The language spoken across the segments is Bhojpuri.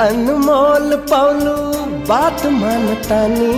अनमोल पौलू बात मानतानी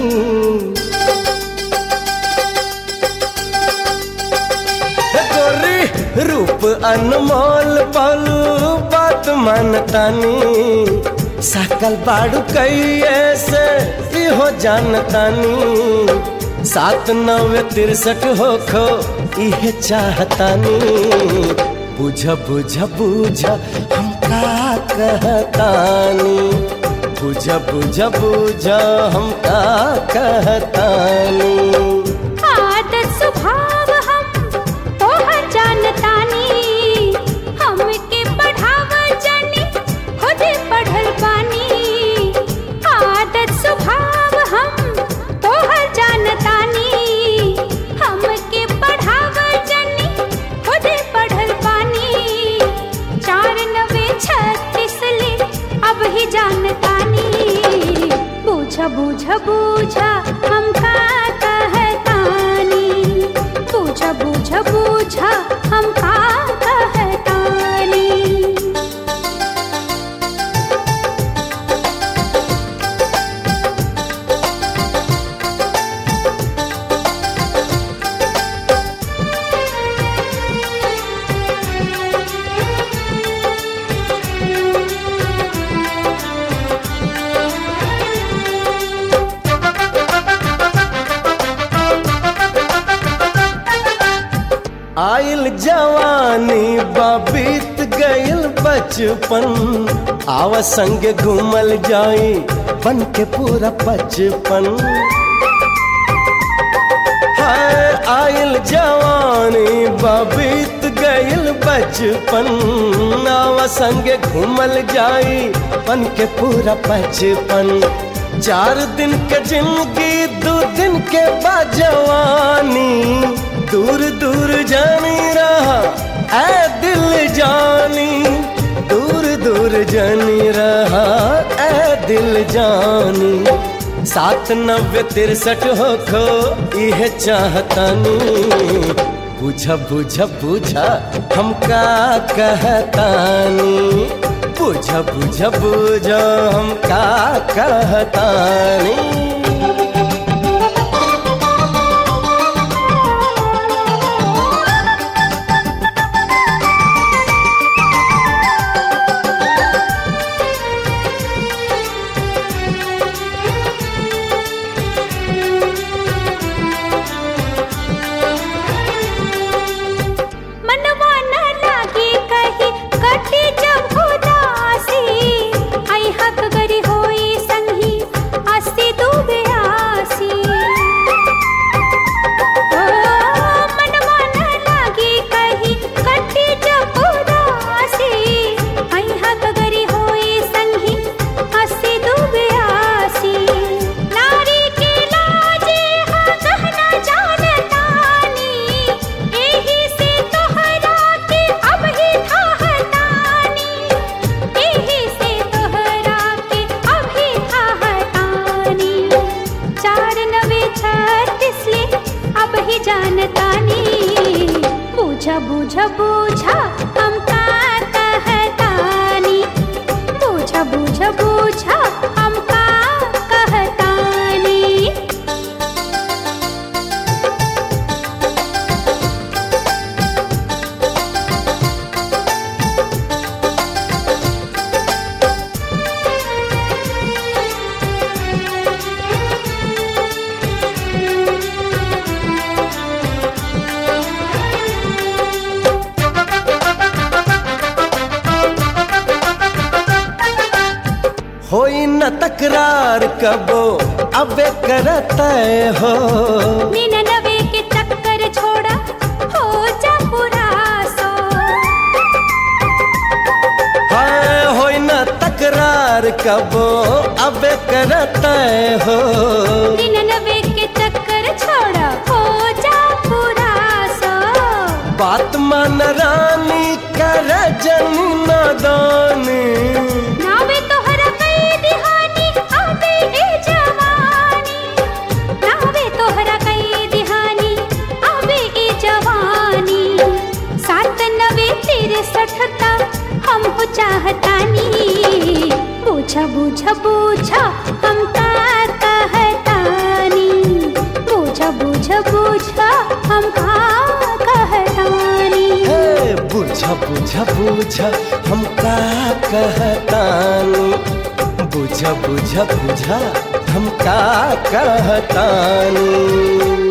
हे गोरी रूप अनमोल पौलू बात मानतानी सकल बाड़ू कैये से इहो जानतानी सात नवे तिरसठ हो खो इहे चाहतानी बुझ बुझ बुझ हम का कहतानी बुझ बुझ बुझ हम का कहतानी आदत स्वभाव हम तोहर जानतानी हमके पढ़ाव जानी खुद पढ़ल बानी आदत स्वभाव हम तोहर जानतानी हमके पढ़ाव जानी खुद पढ़ल बानी चार नवे छत्तीस ले अब ही जानतानी बूझ बूझ बूझ हम का कहतानी बूझ बूझ बूझ हम का कहतानी आइल जवानी बीत गइल बचपन आव संग घूमल जाई बन के पूरा बचपन हाय आइल जवानी बीत गइल बचपन आव संग घूमल जाई बन के पूरा बचपन चार दिन के जिंदगी दो दिन के बाद जवानी दूर दूर जानी रहा ऐ दिल जानी दूर दूर जानी रहा ऐ दिल जानी सात नब्बे तिरसठ हो खो यह चाहतानी बुझ बुझ बुझ हम का कहतानी बुझ बुझ बुझ हम का कहतानी मनवा न लागे कही कटे जब उदासी आई हक गरी होई संगी अस्ति डूबे आसी ओ, मनवा न लागे कही कटे जब उदासी आई हक गरी होई संगी अस्ति डूबे आसी नारी के लाजे हा कहना जानतानी एही से तोहरा के अब ही थाहतानी एही से तोहरा के अब ही थाहतानी चार नवे छत्तीस ले अब ही जानतानी बूझा बूझा बूझा हम का कहतानी बूझा बूझा बूझा हम का कहतानी होई न तकरार कबो अबे करते हो निन्यानवे के चक्कर छोड़ा हो जा पूरा सो हाय होई न तकरार कबो अबे करते हो निन्यानवे के चक्कर छोड़ा हो जा पूरा सो बात मान रानी कर जन नादानी नावे तोहरा कई दिहानी आबे ए जवानी नावे तोहरा कई दिहानी आबे ए जवानी सात नवे तिरसठ ता हम हो चाहतानी बूझा बुझ बुझ हम का कहतानी बुझ बुझ बुझ हम का कहतानी हे बुझ बुझ बुझ हम का कहतानी बुझ बुझ बुझ हम का कहतानी